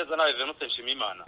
General Venuste Nshimiyimana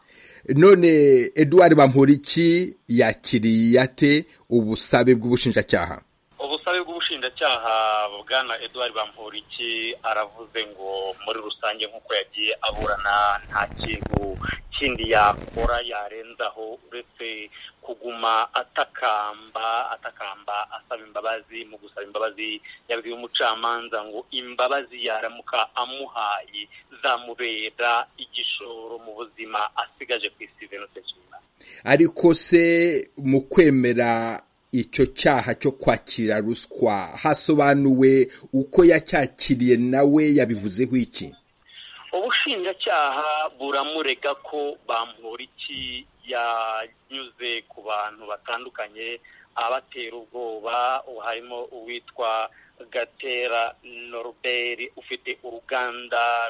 none Edouard Bamporiki yakiriye ate ubusabe bw'ubushinjacyaha ubusabe bw'ubushinjacyaha bwana Edouard Bamporiki aravuze ngo muri rusange nk'uko yagiye aburana nta kintu kindi yakora yarenzaho uretse kuguma atakamba atakamba asaba imbabazi mu gusaba imbabazi yabwiye umucamanza ngo imbabazi yaramuka amuhaye zamubera igishoro mu buzima asigaje ku isi Venuste Nshimiyimana ariko se mu kwemera icyo cyaha cyo kwakira ruswa hasobanuwe uko yacyakiriye nawe yabivuzeho iki ubushinjacyaha buramurega ko bamporiki yanyuze ku bantu batandukanye abatera ubwoba harimo uwitwa gatera norubert ufite uruganda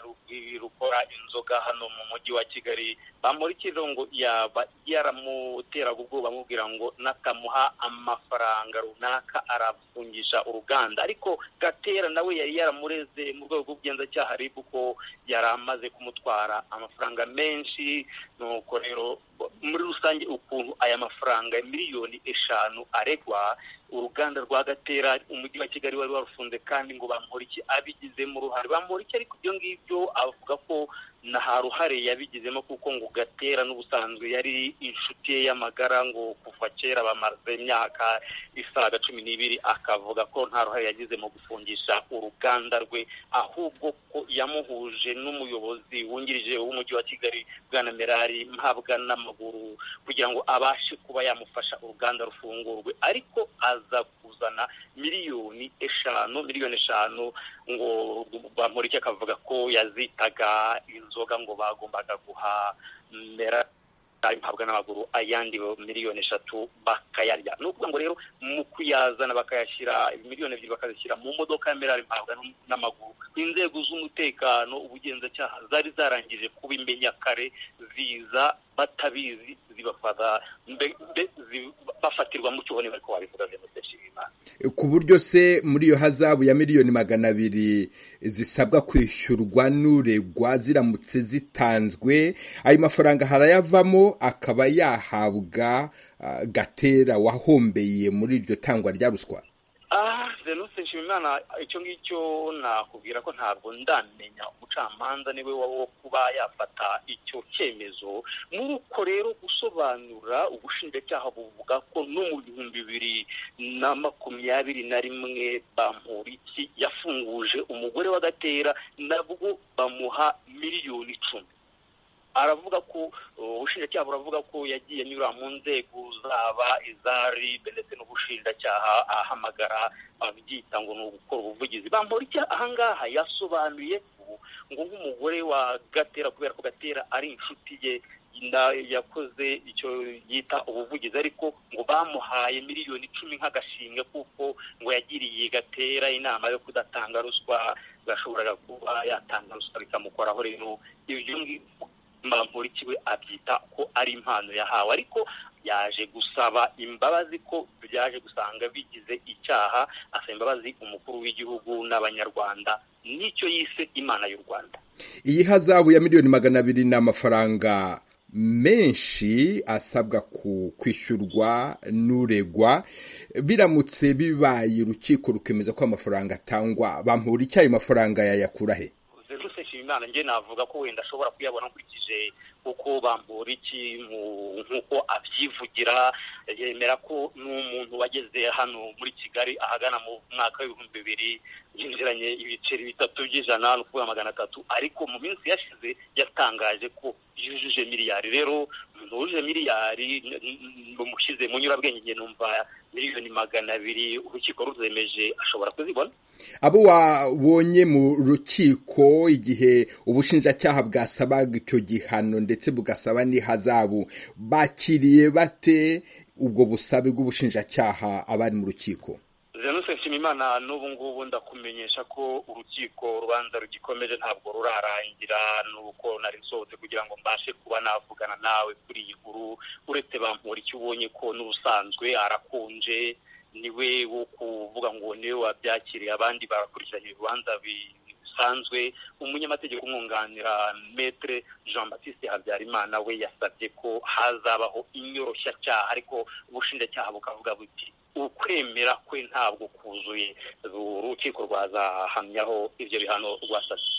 rukora inzoga hano mu mujyi wa kigali bamurikijeho ngo yaba yaramuteraga ubwoba amubwira ngo natamuha amafaranga runaka arafungisha uruganda ariko gatera nawe yari yaramureze mu rwego rw'ubugenzacyaha ariko ko yari amaze kumutwara amafaranga menshi nuko rero muri rusange ukuntu aya mafaranga miliyoni eshanu aregwa uruganda rwa gatera umujyi wa kigali wari warufunze kandi ngo bamporiki abigizemo uruhare bamporiki ariko ibyo ngibyo avuga ko nta ruhare yabigizemo kuko ngo gatera n'ubusanzwe yari inshuti ye y'amagara ngo kuva kera bamaze imyaka isaga cumi n'ibiri akavuga ko nta ruhare yagize mu gufungisha uruganda rwe ahubwo ko yamuhuje n'umuyobozi wungirije w'umujyi wa kigali bwana merari mpabwa n'amaguru kugira ngo abashe kuba yamufasha uruganda rufungurwe ariko aza kuzana miliyoni eshanu miliyoni eshanu ngo bamurike akavuga ko yazitaga inzoga ngo bagombaga guha mera mpabwa n'amaguru ayandi miliyoni eshatu bakayarya ni ukuvuga ngo rero mu kuyazana bakayashyira miliyoni ebyiri bakazishyira mu modoka ya merari mpabwa n'amaguru inzego z'umutekano ubugenzacyaha zari zarangije kubimenya kare ziza batabizi zibafata bafatirwa mu cyuho niba ariko wabivuga zemutse nshimimana ku buryo se muri iyo hazabu ya miliyoni magana abiri zisabwa kwishyurwa n'uregwa ziramutse zitanzwe ayo mafaranga harayavamo akaba yahabwa gatera wahombeye muri iryo tangwa rya ruswa zenusi nshimimana icyo ngicyo nakubwira ko ntabwo ndamenya umucamanza niwe wo kuba yafata icyo cyemezo nuko rero gusobanura ubushinjacyaha buvuga ko no mu bihumbi bibiri na makumyabiri na rimwe bamporiki yafunguje umugore wa gatera nabwo bamuha miliyoni icumi aravuga ko ubushinjacyaha buravuga ko yagiye anyura mu nzego zaba izari ndetse n'ubushinjacyaha ahamagara abyita ngo ni ugukora ubuvugizi bamporiki ahangaha yasobanuye ko ngo nk'umugore wa gatera kubera ko gatera ari inshuti ye yakoze icyo yita ubuvugizi ariko ngo bamuhaye miliyoni icumi nk'agashimwe kuko ngo yagiriye gatera inama yo kudatanga ruswa gashoboraga kuba yatanga ruswa bikamukoraho rero ibyo ngibyo mbamporiki we abyita ko ari impano yahawe ariko yaje gusaba imbabazi ko byaje gusanga bigize icyaha asaba imbabazi umukuru w'igihugu n'abanyarwanda n'icyo yise imana y'u rwanda iyi hazabu ya miliyoni magana abiri ni amafaranga menshi asabwa kwishyurwa n'uregwa biramutse bibaye urukiko rukemeza ko amafaranga atangwa bamura icyayi mafaranga yayakura he imana njye navuga ko wenda ashobora kuyabona nkurikije uko bambura iki nk'uko abyivugira yemera ko n'umuntu wageze hano muri kigali ahagana mu mwaka w'ibihumbi bibiri yinjiranye ibiceri bitatu by'ijana ni ukuvuga magana atatu ariko mu minsi yashize yatangaje ko yujuje miliyari rero umuntu wujuje miliyari bamushyize mu nyurabwenge njye numva miliyoni magana abiri urukiko ruzemeje ashobora kuzibona abo wabonye mu rukiko igihe ubushinjacyaha bwasabaga icyo gihano ndetse bugasaba n'ihazabu bakiriye bate ubwo busabe bw'ubushinjacyaha abari mu rukiko Zenusi Nshimimana n'ubu ngubu ndakumenyesha ko urukiko urubanza rugikomeje ntabwo rurarangira nuko nari nsohotse kugira ngo mbashe kuba navugana nawe kuri iyi nkuru uretse bampura icyo ubonye ko n'ubusanzwe arakunje niwe wo kuvuga ngo niwe wabyakiriye abandi barakurikiranye ibibanza busanzwe umunyamategeko umwunganira metre jean batiste habyarimana we yasabye ko hazabaho inyoroshyacyaha ariko ubushinjacyaha bukavuga buti ukwemera kwe ntabwo kuzuye urukiko rwazahamyaho ibyo bihano rwasabye